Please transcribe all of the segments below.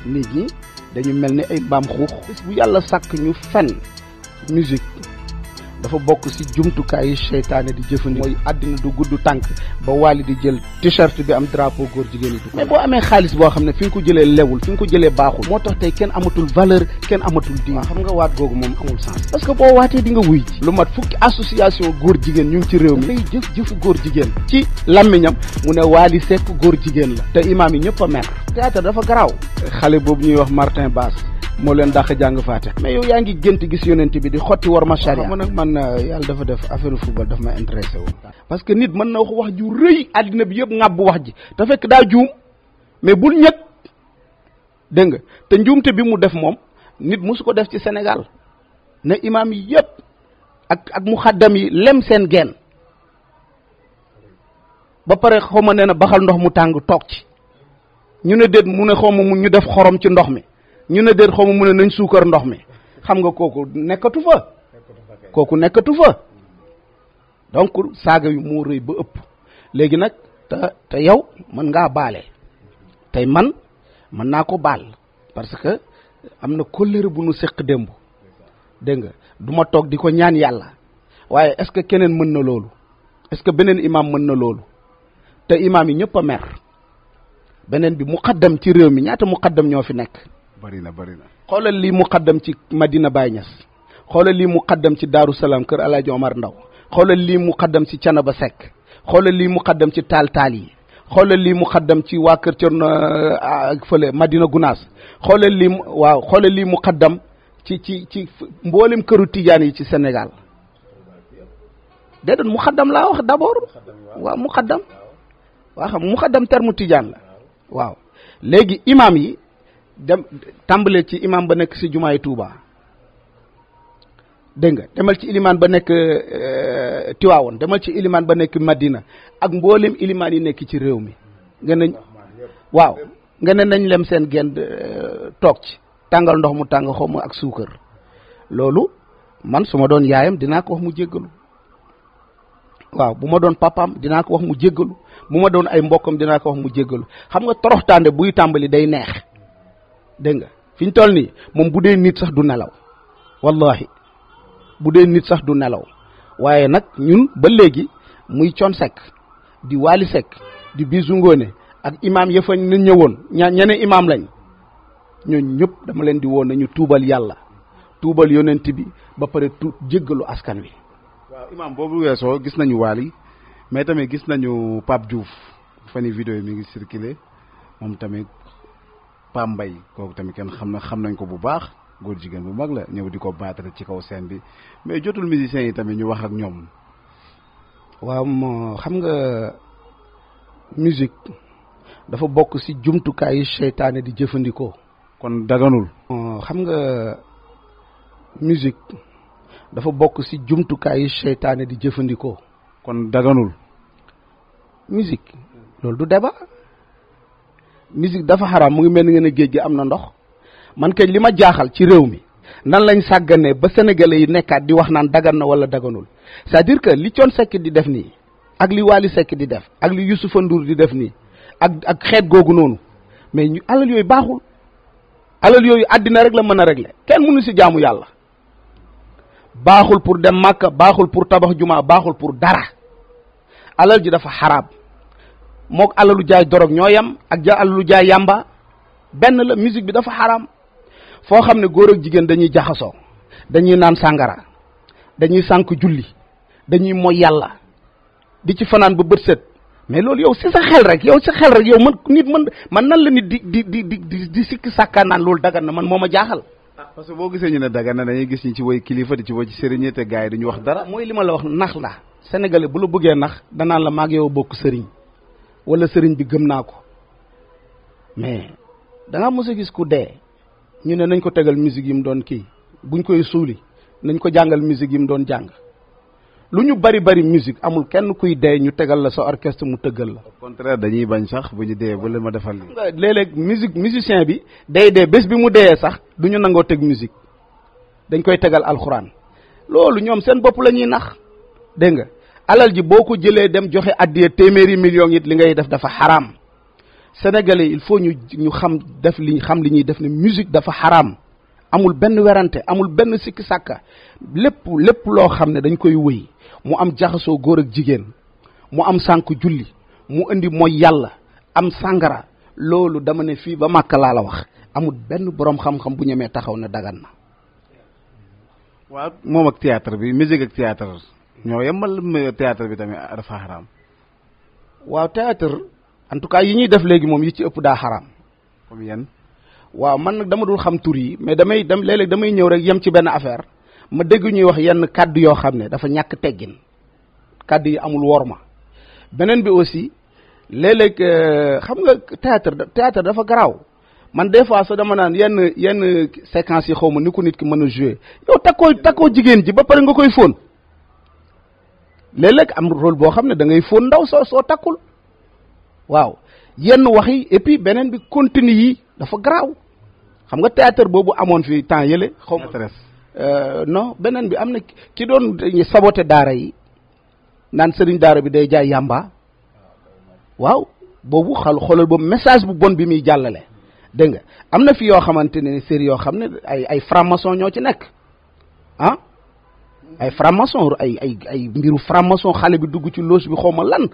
nit ñi dañu mel ni ay mbaam xuux bis bu yàlla sàkk ñu fen musique dafa bokk ci jumtukaayu seytaane di jëfandikoo mooy àddina du gudd tànk ba waali di jël t-shirt bi am drapeau góor jigéen yi du mais boo amee xaalis boo xam ne fi nga ko jëlee lewul fi nga ko jëlee baaxul moo tax tey kenn amatul valeur kenn amatul diin xam nga waat googu moom amul sens parce que boo waatee di nga wuy ji lu mat fukki association góor jigéen ñu ngi ci réew mi lay jëf jëfu góor jigéen ci làmmiñam mu ne waali sekk góor jigéen la te imaam yi ñëpp a mer théâtre dafa garaaw xale boobu ñuy wax Martin Bass moo leen dàq jàng faate mais yow yaa ngi gént gis yonent bi di xotti war ma charia man nag man yàlla dafa def affaire football daf ma intéressé wu parce que nit mën na wax wax ju rëy àddina bi yëpp ŋàbb wax ji te fekk daa juum mais bul ñëg dégg nga te njuumte bi mu def moom nit mosu ko def ci Sénégal ne imaam yi yëpp ak ak muxaddam yi lem seen geen ba pare xaw ma nee na baxal ndox mu tàng toog ci ñu ne déet mu ne xaw ma mu ñu def xorom ci ndox mi ñu ne déet xaw ma mu ne nañ suukar ndox mi xam nga kooku nekkatu fa kooku nekkatu fa donc saaga yu moo rëy ba ëpp léegi nag te te yow mën ngaa baale tey man mën naa ko baal parce que am na kóllëre bu nu séq démb dégg nga du ma toog di ko ñaan yàlla waaye est-ce que keneen mën na loolu est-ce que beneen imam mën na loolu te imam yi ñëpp a mer beneen bi muqaddam ci réew mi ñaata muqaddam ñoo fi nekk bari na bari na xoolal lii muqaddam ci Madina Baye Niass xoolal lii muqaddam ci Daaru Salaam kër El Hadj Omar Ndaw xoolal lii muqaddam ci Canaba Seck xoolal lii muqaddam ci taal taal yi xoolal lii muqaddam ci waa kër Cerno ak fële Madina Gunaas xoolal lii waaw xoolal lii muqaddam ci ci ci mboolem këru tijaan yi ci Sénégal déedéet muqaddam laa wax d'abord waaw muqaddam waa xam muqaddam terme tijaan la waaw léegi imam yi dem tàmbalee ci imam ba nekk si jumaay Touba dégg nga demal ci ilimaan ba nekk Tiwaawoon demal ci ilimaan ba nekk Madina ak mboolem ilimaan yi nekk ci réew mi nga ne waaw nga ne nañ lem seen genn toog ci tàngal ndox mu tàng xaw ma ak suukar loolu man su ma doon yaayam dinaa ko wax mu jéggalu waaw bu ma doon papaam dinaa ko wax mu jéggalu bu ma doon ay mbokkam dinaa ko wax mu jéggalu xam nga toroxtaande buy tàmbali day neex dégg nga fi ñu toll nii moom bu dee nit sax du nelaw wallahi bu dee nit sax du nelaw waaye nag ñun ba léegi muy con sekk di waali sekk di bisu ngoone ak imaam ya fa na ñëwoon ña ñene imaam lañ ñooñ ñëpp dama leen di woon nañu tuubal yàlla tuubal yonent bi ba pare tu jéggalu askan wi waaw imaam boobu weesoo gis nañu waali mais tamit gis nañu Pape Diouf fan yi vidéo yi mi ngi circulé moom tamit Pam Mbay kooku tamit kenn xam na xam nañ ko bu baax góor jigéen bu mag la ñëw di ko battre ci kaw scène bi mais jotul musiciens yi tamit ñu wax ak ñoom. waaw moo xam nga musique dafa bokk ci jumtukaayu seytaane di jëfandikoo. kon daganul. xam nga musique dafa bokk ci jumtukaayu seytaane di jëfandikoo. kon daganul. musique loolu du débat. musique dafa xaraam mu ngi mel ni nga ne géej gi am na ndox man kañ li ma jaaxal ci réew mi nan lañ sàgganee ba sénégalais yi nekkaat di wax naan dagan na wala daganul c'est-à-dire que li Thione Seck di def nii ak li Wally Seck di def ak li Youssoufa Ndour di def nii ak ak xeet googu noonu mais ñu alal yooyu baaxul alal yooyu àddina rek la mën a régler kenn mënu si jaamu yàlla baaxul pour dem màkka baaxul pour tabax jumaa baaxul pour dara alal ji dafa xaraam mook alalu jaay dorog ñoo yam ak ja alalu jaay yàmba benn la musique bi dafa xaraam foo xam ne góor ak jigéen dañuy jaxasoo dañuy naan sàngara dañuy sànk julli dañuy moy yàlla di ci fanaan ba bët set mais loolu yow si sa xel rek yow si xel rek yow man nit man man nan la nit di di di di di sikki sàkkaa naan loolu dagan na man moo ma jaaxal ah parce que boo gisee ñu ne dagan na dañuy gis ñi ci woy kilifa di ci woy ci sëriñ te gars yi duñu wax dara mooy li ma la wax nax la sénégalais bu la bëggee nax danaan la maag yow bokk sëriñ wala sëriñ bi gëm naa ko mais da nga mos a gis ku dee ñu ne nañ ko tegal musique yi mu doon kii buñ koy suuli nañ ko jàngal musique yi mu doon jàng lu ñu bari bari musique amul kenn kuy dee ñu tegal la sa orchestre mu tëggal la. au contraire dañuy bañ sax bu ñu dee ba leen ma defal li léeg-léeg musique musicien bi day dee bés bi mu deyee sax du ñu nangoo teg musique dañ koy tegal alxuraan loolu ñoom seen bopp la ñuy nax dégg nga alal ji boo ko jëlee dem joxe addiya téeméeri millions it li ngay def dafa xaraam sénégalais il faut ñu ñu xam def li xam li ñuy def ne musique dafa xaraam amul benn werante amul benn sikki sàkka lépp lépp loo xam ne dañ koy wëy mu am jaxasoo góor ak jigéen mu am sànk julli mu indi mooy yàlla am sàngara loolu dama ne fii ba màkk laa la wax amul benn borom xam-xam bu ñemee taxaw ne dagan na waaw moom ak théâtre bi musique ak théâtre ñoo yemal théâtre bi tamit dafa xaraam waaw théâtre en tout cas yi ñuy def léegi moom yi ci ëpp daa xaraam comme yan waaw man nag dama dul xam tur yi mais damay dem léeg-léeg damay ñëw rek yem ci benn affaire ma dégg ñuy wax yenn kàddu yoo xam ne dafa ñàkk teggin kàddu yi amul worma beneen bi aussi léeg-léeg xam nga théâtre théâtre dafa garaaw man des fois sax dama naan yenn yenn séquences yi xaw ma ni ko nit ki mën a jouer yow takkoo takkoo jigéen ji ba pare nga koy fóon léeg-léeg am rôle boo xam ne da ngay fóon ndaw soo soo takkul waaw yenn wax yi et puis beneen bi contenu yi dafa garaaw xam nga théâtre boobu amoon fi temps yële xaw ma non beneen bi am na ki doon saboté daara yi naan sëriñ daara bi day jaay yàmba waaw boobu xal xoolal boobu message bu bon bi muy jàllale dégg nga am na fi yoo xamante ne série yoo xam ne ay ay franc-maçon ñoo ci nekk ah ay franc-maçon ay ay ay mbiru franc-maçon xale bi dugg ci loos bi xaw ma lan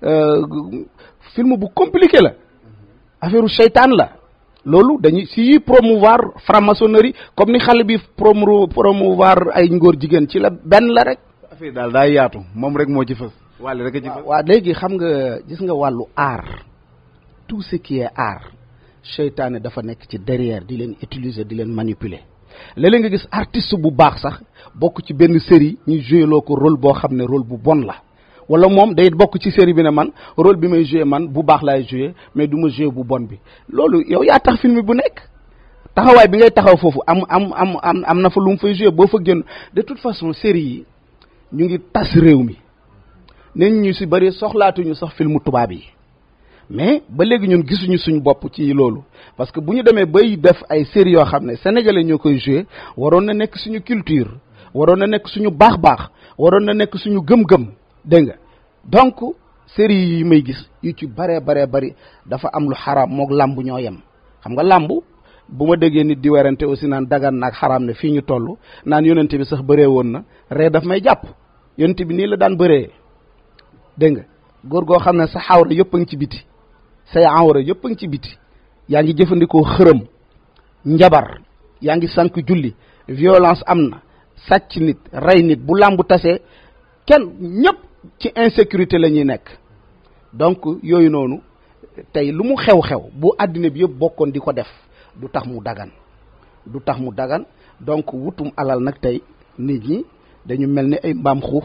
film bu compliqué la affaire seytaan la loolu dañuy si promouvoir franc-maçonnerie comme ni xale bi promo promouvoir ay ngóor jigéen ci la benn la rek. affaire daal daa yaatu moom rek moo ci fës. wàll rek a ci fës waaw léegi xam nga gis nga wàllu art tout ce qui est art seytaane dafa nekk ci derrière di leen utiliser di leen manipuler léeg-léeg nga gis artiste bu baax sax bokk ci benn série ñu joué loo ko rôle boo xam ne rôle bu bon la. wala moom day bokk ci série bi ne man rôle bi may joué man bu baax laay joué mais du ma joué bu bon bi loolu yow yaa tax film bu nekk taxawaay bi ngay taxaw foofu am am am am am na fa lu mu fay joué boo fa génn de toute façon série yi ñu ngi tas réew mi nañ ñu si bëri soxlaatuñu sax filmu tubaab yi mais ba léegi ñun gisuñu suñu bopp ci loolu parce que bu ñu demee bay def ay série yoo xam ne sénégalais ñoo koy joué waroon na nekk suñu culture waroon na nekk suñu baax-baax waroon na nekk suñu gëm-gëm dégg nga donc série yi may gis yu ci baree baree bari dafa am lu xaraam moog làmb ñoo yem xam nga làmb bu ma déggee nit di werante aussi naan dagan naag xaraam ne fii ñu toll naan yonente bi sax bëree woon na ree daf may jàpp yonente bi nii la daan bëree dégg nga góor goo xam ne sa xawra yëpp a ngi ci biti say awra yëpp a ngi ci biti yaa ngi jëfandikoo xërëm njabar yaa ngi sànq julli violence am na sàcc nit rey nit bu làmb tasee kenn ñëpp ci insécurité la ñuy nekk donc yooyu noonu tey lu mu xew-xew bu àddina bi yëpp bokkoon di ko def du tax mu dagan du tax mu dagan donc wutum alal nag tey nit ñi dañu mel ni ay mbaam xuux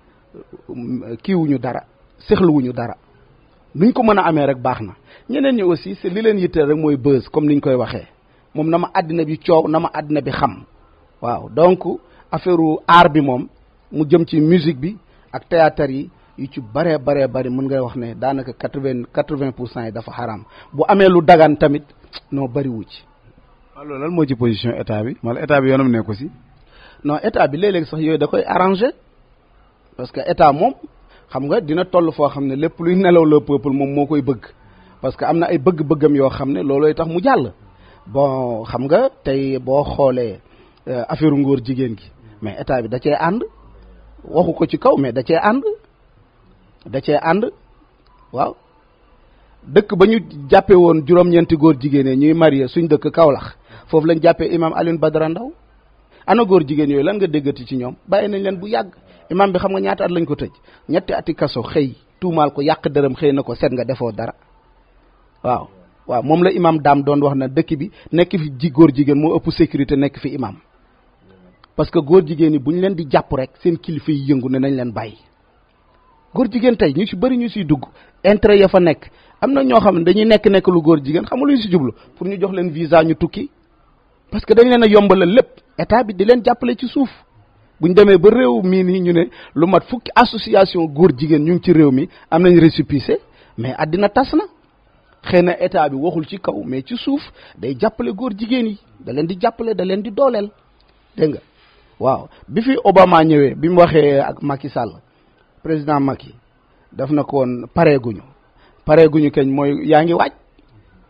kiiwuñu dara sexluwuñu dara nuñ ko mën a amee rek baax na ñeneen ñi aussi c'est li leen yitteel rek mooy buzz comme niñ koy waxee moom na ma àddina bi coow na ma àddina bi xam waaw donc affaire art bi moom mu jëm ci musique bi ak théâtre yi yu ci baree baree bari mën ngay wax ne daanaka quatre vingt quatre vingt pour cent yi dafa xaraam bu amee lu dagan tamit non bariwu ci. waaw loolu lan moo ci position état bi wala état bi yoonam nekku si. non état bi léeg-léeg sax yooyu da koy arrangé parce que état moom xam nga dina toll foo xam ne lépp luy nelaw le peuple moom moo koy bëgg parce que am na ay bëgg-bëggam yoo xam ne loolooy tax mu jàll. bon xam nga tey boo xoolee affaire ngóor jigéen gi mais état bi da cee ànd. waxu ko ci kaw mais da cee ànd da cee ànd waaw dëkk ba ñu jàppe woon juróom-ñeenti góor jigéen ñuy marié suñ dëkk Kaolack foofu lañ jàppee imam Alioune Badara Ndaw ana góor jigéen yooyu lan nga déggati ci ñoom bàyyi nañ leen bu yàgg imam bi xam nga ñaata at lañ ko tëj ñetti ati kaso xëy tuumaal ko yàq dërëm xëy na ko seet nga defoo dara waaw waaw moom la imam daam doon wax na dëkk bi nekk fi ji góor jigéen moo ëpp sécurité nekk fi imam parce que góor jigéen yi bu ñu leen di jàpp rek seen kilifa yi yëngu ne nañ leen bàyyi góor jigéen tey ñu ci bëri ñu siy dugg intérêt ya fa nekk am na ñoo xam ne dañuy nekk nekk lu góor jigéen xam nga lu ñu si jublu pour ñu jox leen visa ñu tukki parce que dañ leen a yombalal lépp état bi di leen jàppale ci suuf bu ñu demee ba réew mii nii ñu ne lu mat fukki association góor jigéen ñu ngi ci réew mi am nañ récépissé mais àddina tas na xëy na état bi waxul ci kaw mais ci suuf day jàppale góor jigéen yi da leen di jàppale da leen di dooleel dégg nga waaw bi fi Obama ñëwee bi mu waxee ak Macky Sall président Macky daf na ko woon pareeguñu pareeguñu keñ mooy yaa ngi waaj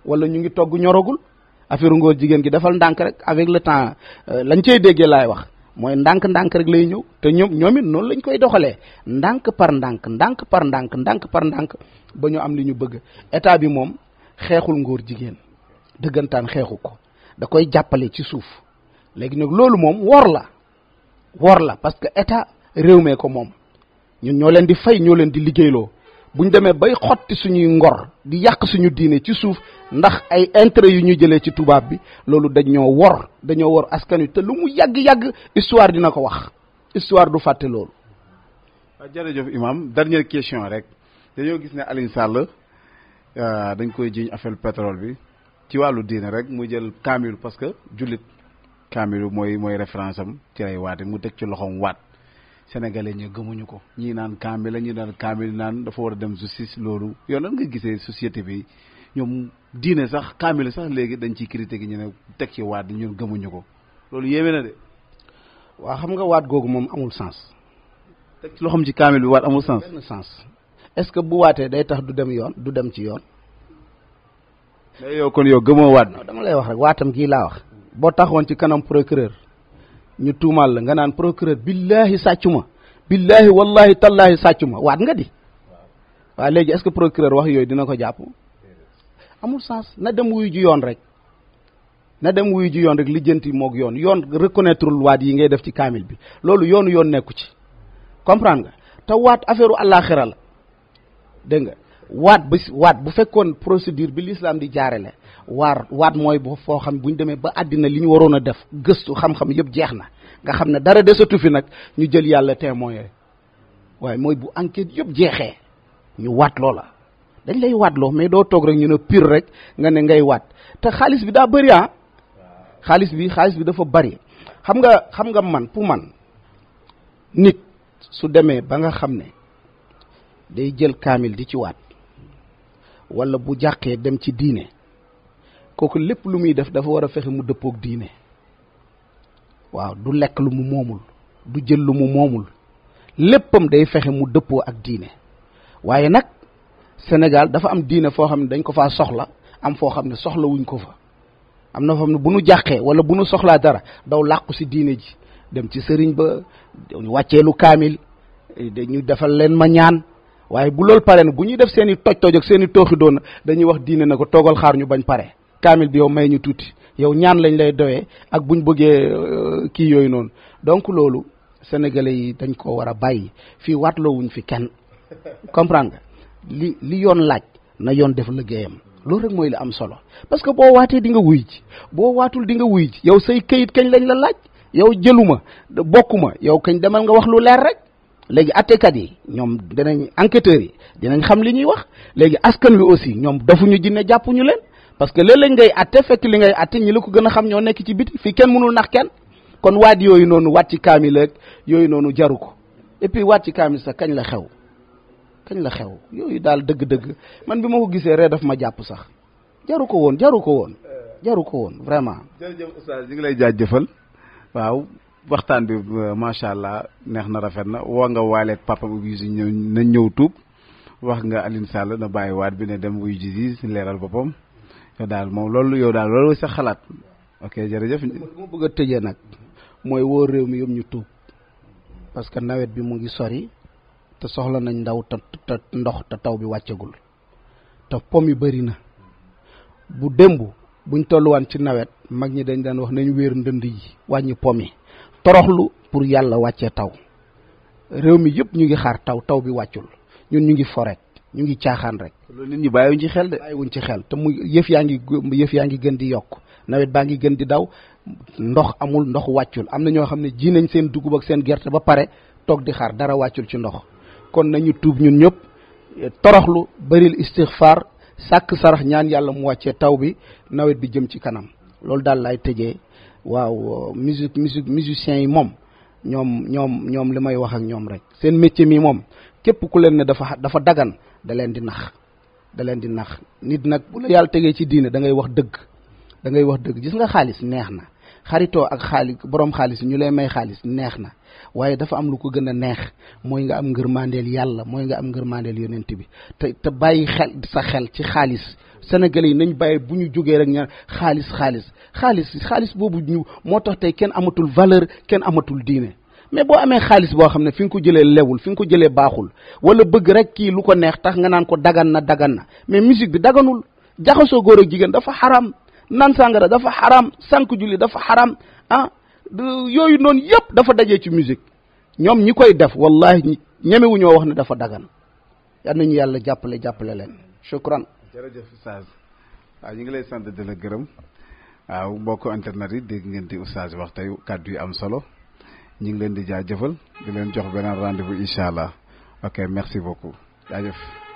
wala ñu ngi togg ñoragul affaire ngóor jigéen gi defal ndànk rek avec le temps lañ cey déggee laay wax mooy ndànk-ndànk rek lay ñëw te ñoom ñoom it noonu lañ koy doxalee ndànk par ndànk ndànk par ndànk ndànk par ndànk ba ñu am li ñu bëgg état bi moom xeexul ngóor jigéen dëggantaan xeexu ko da koy jàppale ci suuf léegi nag loolu moom wor la wor la parce que état réew mee ko moom ñun ñoo leen di fay ñoo leen di liggéeyloo bu ñu demee bay xotti suñuy ngor di yàq suñu diine ci suuf ndax ay intérêt yu ñu jëlee ci tubaab bi loolu dañoo wor dañoo wor askan wi te lu mu yàgg-yàgg histoire dina ko wax histoire du fàtte loolu. waaw jërëjëf imam dernière question rek dañoo gis ne Alioune Sall dañ koy jiiñ affaire pétrole bi ci wàllu diine rek mu jël kaamil parce que jullit kaamil mooy mooy référence am ci lay waate mu teg ci loxoom waat. sénégalais ñu gëmuñu ko ñii naan kaamil la ñii naan kaamil naan dafa war a dem justice loolu yow nan nga gisee société bi ñoom diine sax kaamil sax léegi dañ ciy critiqué ñu ne teg ci waat ñun gëmuñu ko loolu yéeme na de. waa xam nga waat googu moom amul sens. teg ci loxoom ci kaamil bi waat amul sens. benn sens est-ce que bu waatee day tax du dem yoon du dem ci yoon. mais yow kon yow gëmoo waat. non dama lay wax rek waatam gii laa wax. boo taxoon ci kanam procureur. ñu tuumaal la nga naan procureur billahi sàccu ma billahi wallahi tallahi sàccu ma waat nga di waaw léegi est-ce que procureur wax yooyu dina ko jàpp amul sens na dem wuyu ji yoon rek na dem wuyu ji yoon rek lijjanti moog yoon yoon reconnaître waat yi ngay def ci kaamil bi loolu yoonu yoon nekku ci comprendre nga te waat affaire u àllaaxira la dégg nga waat bu waat bu fekkoon procédure bi l'islam di jaarale waar waat mooy bu foo xam bu ñu demee ba àddina li ñu waroon a def gëstu xam-xam yëpp jeex na nga xam ne dara desatu fi nag ñu jël yàlla témoin yooyu waaye mooy bu enquête yëpp jeexee ñu waat loola dañ lay waat loo mais doo toog rek ñu ne pire rek nga ne ngay waat te xaalis bi daa bëri ah xaalis bi xaalis bi dafa bëri xam nga xam nga man pour man nit su demee ba nga xam ne day jël kaamil di ci waat wala bu jàqee dem ci diine kooku lépp lu muy def dafa war a fexe mu dëppook diine waaw du lekk lu mu moomul du jël lu mu moomul léppam day fexe mu dëppoo ak diine waaye nag Sénégal dafa am diine foo xam ne dañ ko faa soxla am foo xam ne soxla wuñ ko fa am na foo xam ne bu nu jàqee wala bu nu soxlaa dara daw làqu si diine ji dem ci sëriñ ba ñu wàcceelu kaamil dañu defal leen ma ñaan waaye bu loolu pare na bu ñuy def seen i toj toj ak seen i tooxi doon dañuy wax diine na ko toogal xaar ñu bañ pare kaamil bi yow may ñu tuuti yow ñaan lañ lay doyee ak buñ bëggee kii yooyu noonu donc loolu sénégalais yi dañ ko war a bàyyi fii waatloowuñ fi kenn comprendre nga li li yoon laaj na yoon def liggéeyam loolu rek mooy li am solo parce que boo waatee di nga wuy ji boo waatul di nga wuy ji yow say këyit kañ lañ la laaj yow jëluma bokkuma yow kañ demal nga wax lu leer rek léegi attekat yi ñoom dinañ enquêteurs yi dinañ xam li ñuy wax léegi askan wi aussi ñoom dafuñu jinne jàppuñu leen parce que léeg-léeg ngay atte fekk li ngay atte ñi la ko gën a xam ñoo nekk ci biti fii kenn mënul nax kenn kon waat yooyu noonu waat ci kaamil ak yooyu noonu jaru ko et puis waat ci kaamil sax kañ la xew kañ la xew yooyu daal dëgg-dëgg man bi ma ko gisee ree daf ma jàpp sax jaru ko woon jaru ko woon jaru ko woon vraiment. jërëjëf oustaz ñu ngi lay jaajëfal waaw waxtaan bi macha allah neex na rafet na woo nga waaleeg papa bu si ñëw na ñëw tuub wax nga Alioune Sall na bàyyi waat bi ne dem wuy ji si leeral boppam yow daal moom loolu yow daal loolu sa xalaat ok jërëjëf. li ma bëgg a tëjee nag mooy woo réew mi yëpp ñu tuub parce que nawet bi mu ngi sori te soxla nañ ndaw te te ndox te taw bi wàccagul te pom yi bëri na bu démb buñ tolluwaan ci nawet mag ñi dañ daan wax nañ wéer ndënd yi wàññi pom yi toroxlu pour yàlla wàccee taw réew mi yëpp ñu ngi xaar taw taw bi wàccul ñun ñu ngi forek ñu ngi caaxaan rek. loolu nit ñi bàyyiwuñ ci xel de. bàyyiwuñ ci xel te mu yëf yaa ngi yëf yaa ngi gën di yokk nawet baa ngi gën di daw ndox amul ndox wàccul am na ñoo xam ne ji nañ seen dugub ak seen gerte ba pare toog di xaar dara wàccul ci ndox kon nañu tuub ñun ñëpp toroxlu bëril istixfaar sàkk sarax ñaan yàlla mu wàccee taw bi nawet bi jëm ci kanam loolu daal lay tëjee waaw musique musique musiciens yi moom ñoom ñoom ñoom li may wax ak ñoom rek seen métier mi moom képp ku leen ne dafa dafa dagan da leen di nax da leen di nax nit nag bu la yàlla tegee ci diine da ngay wax dëgg da ngay wax dëgg gis nga xaalis neex na xaritoo ak xaalis borom xaalis ñu lay may xaalis neex na waaye dafa am lu ko gën a neex mooy nga am ngërmandeel yàlla mooy nga am ngërmandeel yonent bi te te bàyyi xel sa xel ci xaalis sénégalais yi nañ bàyyi bu ñu jógee rek ña xaalis xaalis xaalis xaalis boobu ñu moo tax tey kenn amatul valeur kenn amatul diine mais boo amee xaalis boo xam ne fi nga ko jëlee lewul fi nga ko jëlee baaxul wala bëgg rek kii lu ko neex tax nga naan ko dagan na dagan na mais musique bi daganul jaxasoo góor ak jigéen dafa xaram naan sàngara dafa xaram sànq julli dafa xaram ah yooyu noonu yëpp dafa dajee ci musique ñoom ñi koy def wallahi ñemewuñoo wax ne dafa dagan yal nañu yàlla jàppale jàppale leen shukran jërëjëf Oustaz waaw ñu ngi lay sant di la gërëm waaw mbokk internet yi dégg ngeen di Oustaz wax tey kàddu yu am solo ñu ngi leen di jaajëfal di leen jox beneen rendez-vous incha allah ok merci beaucoup jaajëf